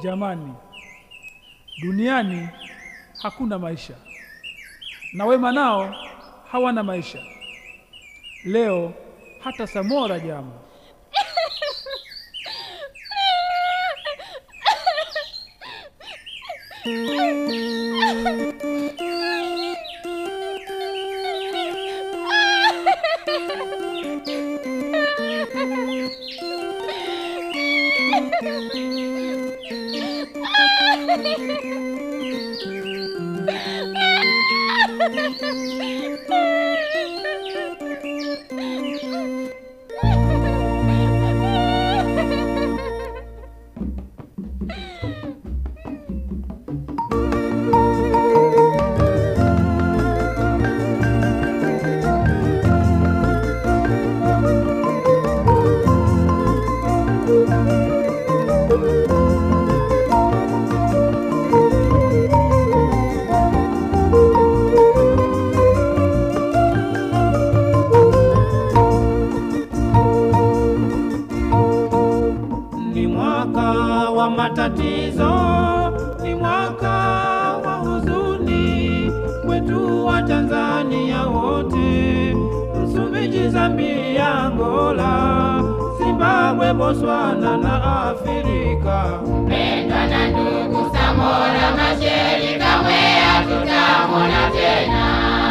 Jamani, duniani hakuna maisha na wema nao hawana maisha. Leo hata Samora jama. Ni mwaka wa matatizo, ni mwaka wa huzuni kwetu wa Tanzania wote, Msumbiji, Zambia, Angola, Zimbabwe, Botswana na Afrika. Pendwa na ndugu Samora Machel, kamwe hatutamwona tena.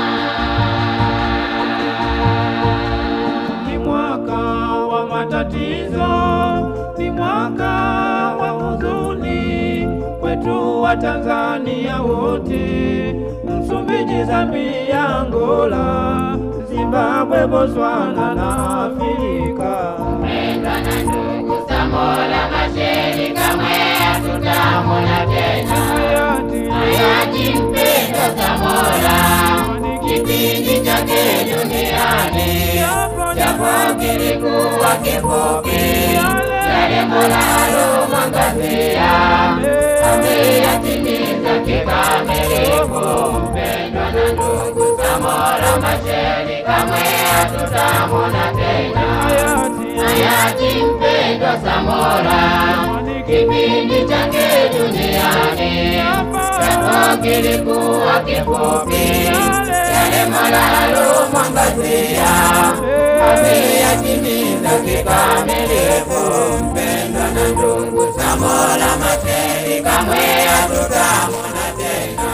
Ni mwaka wa matatizo, ni mwaka wa huzuni kwetu wa Tanzania wote, Msumbiji, Zambia, Angola, Zimbabwe, Botswana na Afrika. Pendwa na ndugu Samora Machel, kamwe hatutamwona tena. Hayati Hayati mpendwa Samora, kipindi chake duniani japo kilikuwa kifupi, yale Mola alomwangazia ameyatimiza kikamilifu. Mpendwa na ndugu Samora Machel, kamwe hatutamwona tena. hayati Hayati mpendwa Samora, kipindi chake duniani japo kilikuwa kifupi, yale Mola alomwangazia ameyatimiza kikamilifu. Mpendwa na ndugu Samora Machel, kamwe hatutamwona tena.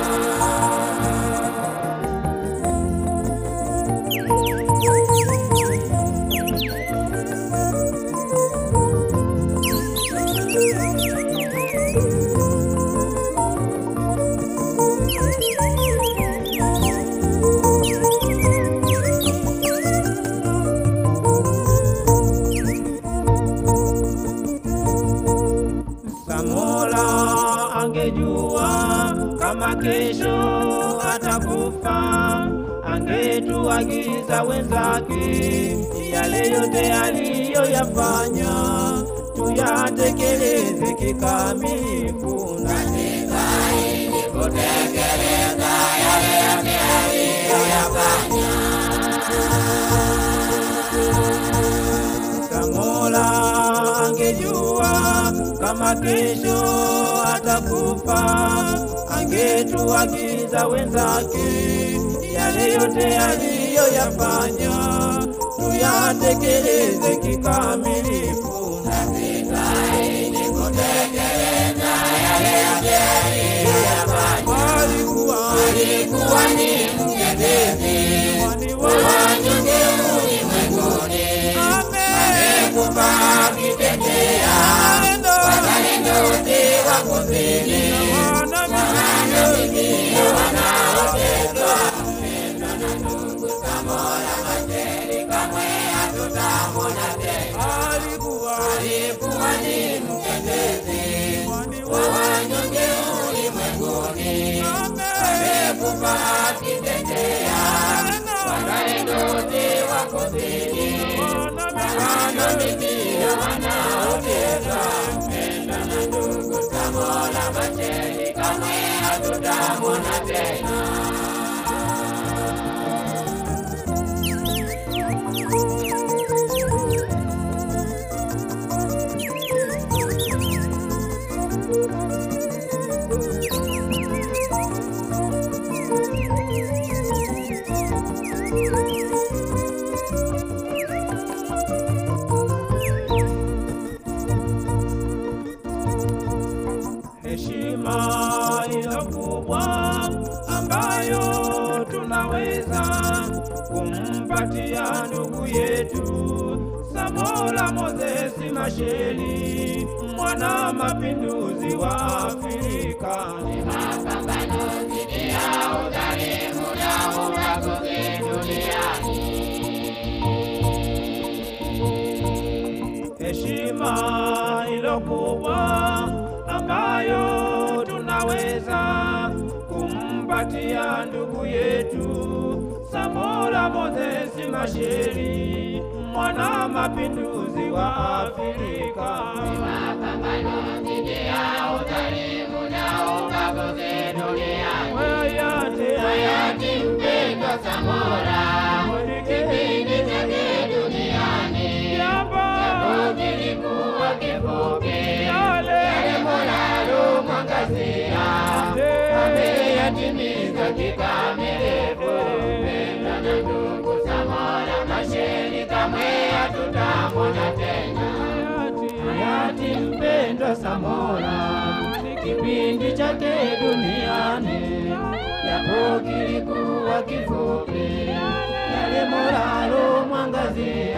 Samora angejua kama kesho atakufa, angetuagiza wenzake yale yote aliyoyafanya tuyatekeleze kikamilifu na Samora angejua kama kesho atakufa, angetuagiza wenzake yale yote aliyoyafanya tuyatekeleze kikamilifu na vitaini kutekeleza yale yote aliyoyafanya. Alikuwa alikuwa ni mtetezi wa wanyonge ulimwenguni amekufa akitetea wazalendo wote wa kusini wanamiliki wanaoteswa. Mpendwa na ndugu Samora Machel, kamwe hatutamwona tena. Alikuwa alikuwa ni mtetezi wa wanyonge ulimwenguni amekufa akitetea wazalendo wote wa kusini wanamiliki wanaoteswa. Mpendwa na ndugu Samora Machel, kamwe hatutamwona tena. heshima ilo kubwa ambayo tunaweza kumpatia ndugu yetu Samora Mozesi Machel, mwana mapinduzi wa Afrika. Ni mapambano dhidi ya udhalimu na ubaguzi duniani. heshima ilo kubwa ambayo tunaweza kumpatia ndugu yetu Samora Mozesi Machel, mwana mapinduzi wa Afrika. Mapambano dhidi ya udhalimu na ubaguzi duniani. Hayati Hayati mpendwa Samora, kipindi chake duniani Jambo kilikuwa kifupi, yale yale Mola alomwangazia ameyatimiza kikamilifu. Mpendwa na ndugu Samora Machel, kamwe hatutamwona tena. hayati mpendwa Samora, kipindi chake duniani japo kilikuwa kifupi, yale Mola alomwangazia